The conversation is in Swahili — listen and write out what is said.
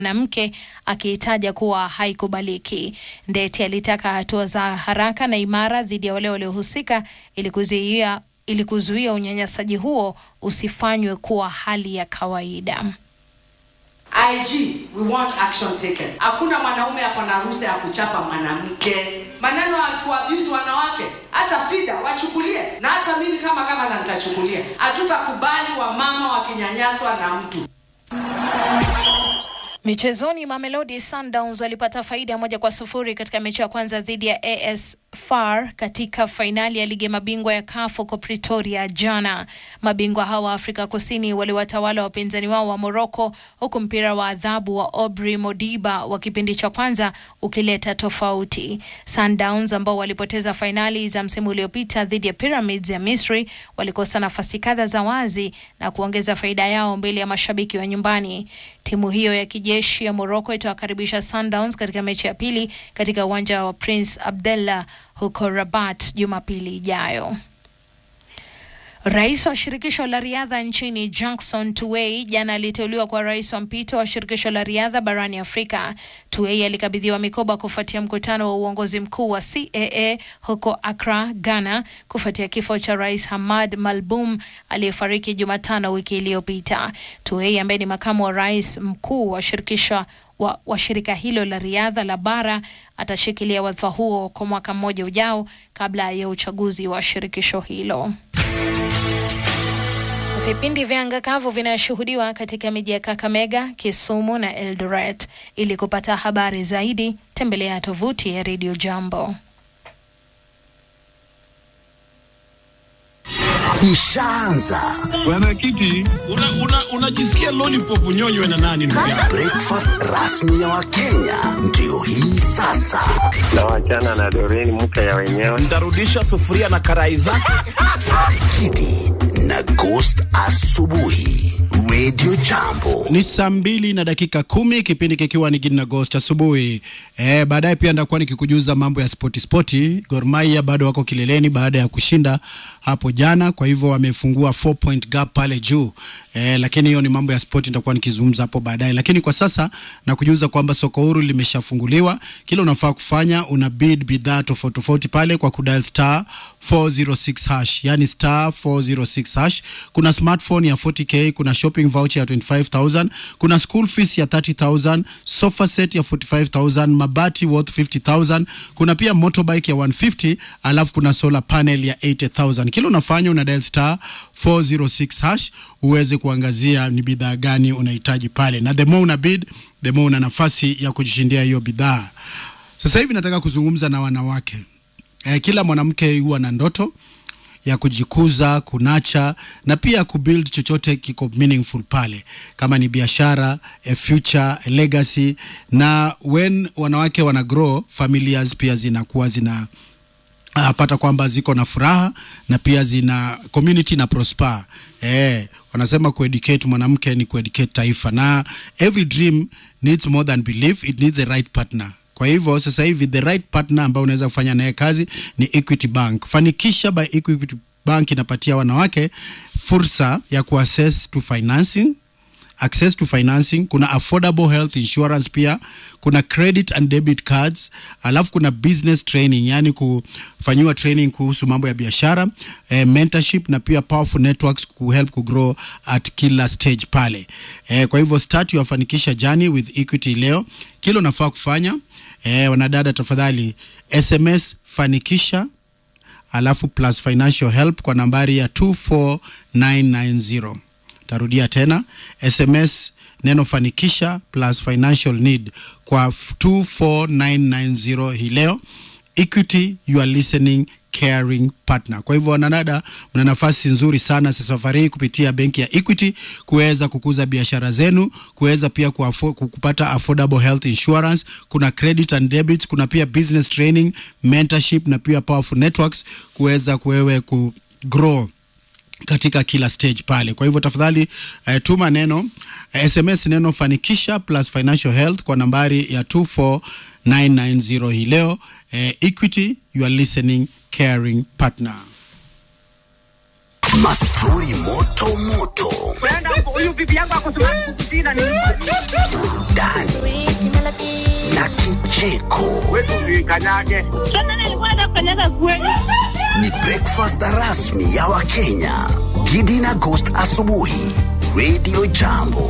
mwanamke akiitaja kuwa haikubaliki. Ndeti alitaka hatua za haraka na imara dhidi ya wale waliohusika ili kuzuia ili kuzuia unyanyasaji huo usifanywe kuwa hali ya kawaida. IG, we want action taken. Hakuna mwanaume ako na ruhusa ya kuchapa mwanamke. Maneno ya kuabuse wanawake, hata FIDA wachukulie, na hata mimi kama gavana nitachukulia. Hatutakubali wamama wakinyanyaswa na mtu. Michezoni, Mamelodi Sundowns walipata faida moja kwa sufuri katika mechi ya kwanza dhidi ya AS FAR katika fainali ya ligi ya mabingwa ya CAF huko Pretoria jana. Mabingwa hawa wa Afrika Kusini waliwatawala wapinzani wao wa Morocco, huku mpira wa adhabu wa Aubrey Modiba wa kipindi cha kwanza ukileta tofauti. Sundowns ambao walipoteza fainali za msimu uliopita dhidi ya Pyramids ya Misri walikosa nafasi kadha za wazi na kuongeza faida yao mbele ya mashabiki wa nyumbani. Timu hiyo ya kijeshi ya Morocco itawakaribisha Sundowns katika mechi ya pili katika uwanja wa Prince Abdallah huko Rabat Jumapili ijayo. Rais wa shirikisho la riadha nchini Jackson Tuwei jana aliteuliwa kwa rais wa mpito wa shirikisho la riadha barani Afrika. Tuwei alikabidhiwa mikoba kufuatia mkutano wa uongozi mkuu wa CAA huko Accra, Ghana, kufuatia kifo cha rais Hamad Malboum aliyefariki Jumatano wiki iliyopita. Tuwei ambaye ni makamu wa rais mkuu wa shirikisho wa, wa shirika hilo la riadha la bara atashikilia wadhifa huo kwa mwaka mmoja ujao kabla ya uchaguzi wa shirikisho hilo. Vipindi vya anga kavu vinashuhudiwa katika miji ya Kakamega, Kisumu na Eldoret. Ili kupata habari zaidi, tembelea tovuti ya Radio Jambo. Ishaanza Bwana Kiti, unajisikia una, una lollipop unyonywe na nani ndugu yangu? breakfast rasmi ya Wakenya ndio hii sasa. na wachana na Doreen mke ya wenyewe. Ntarudisha sufuria na karai zake. Kidi na Ghost asubuhi, Radio Jambo. Ni saa mbili na dakika kumi kipindi kikiwa ni Gidi na Ghost asubuhi. E, baadaye pia ndakuwa nikikujuza mambo ya spoti spoti. Gor Mahia bado wako kileleni baada ya kushinda hapo jana, kwa hivyo wamefungua 4 point gap pale juu e, lakini hiyo ni mambo ya spoti, nitakuwa nikizungumza hapo baadaye. Lakini kwa sasa nakujuza kwamba soko huru limeshafunguliwa. Kile unafaa kufanya una bid bidhaa tofauti tofauti pale kwa kudial star 406 hash, yani star 406 hash. Kuna smartphone ya 40k, kuna shopping voucher ya 25000, kuna school fees ya 30000, sofa set ya 45000, mabati worth 50000, kuna pia motorbike ya 150, alafu kuna solar panel ya 80000. Kile unafanya una dial star 406 hash uweze kuangazia ni bidhaa gani unahitaji pale, na the more una bid the more una nafasi ya kujishindia hiyo bidhaa. Sasa hivi nataka kuzungumza na wanawake. Eh, kila mwanamke huwa na ndoto ya kujikuza, kunacha na pia kubuild chochote kiko meaningful pale, kama ni biashara, a future, a legacy. Na when wanawake wana grow, familias pia zinakuwa zina uh, pata kwamba ziko na furaha na pia zina community na prosper. Eh, wanasema kueducate mwanamke ni kueducate taifa, na every dream needs more than belief, it needs a right partner. Kwa hivyo sasa hivi the right partner ambao unaweza kufanya naye kazi ni Equity Bank. Fanikisha by Equity Bank inapatia wanawake fursa ya kuaccess to financing access to financing, kuna affordable health insurance pia, kuna credit and debit cards, alafu kuna business training, yani kufanyiwa training kuhusu mambo ya biashara eh, mentorship na pia powerful networks kuhelp kugrow at kila stage pale eh, kwa hivyo start your fanikisha journey with Equity leo. Kile unafaa kufanya eh, wanadada, tafadhali SMS fanikisha alafu plus financial help kwa nambari ya 24990 tarudia tena sms neno fanikisha plus financial need kwa 24990 hii leo equity you are listening caring partner kwa hivyo wanadada mna nafasi nzuri sana sasa safari hii kupitia benki ya equity kuweza kukuza biashara zenu kuweza pia kuafo, kupata affordable health insurance kuna credit and debit kuna pia business training mentorship na pia powerful networks kuweza kuwewe ku grow katika kila stage pale. Kwa hivyo tafadhali uh, tuma neno uh, SMS neno fanikisha plus financial health kwa nambari ya 24990 hii leo. Uh, Equity, you are listening caring partner. mastori moto moto, huyu bibi yangu ako smart kukushinda ni burudani na kicheko. wetu kanyage. Tena nilikuwa nafanyaga kweli. Ni breakfast rasmi ya Wakenya. Gidi na Ghost asubuhi, Radio Jambo.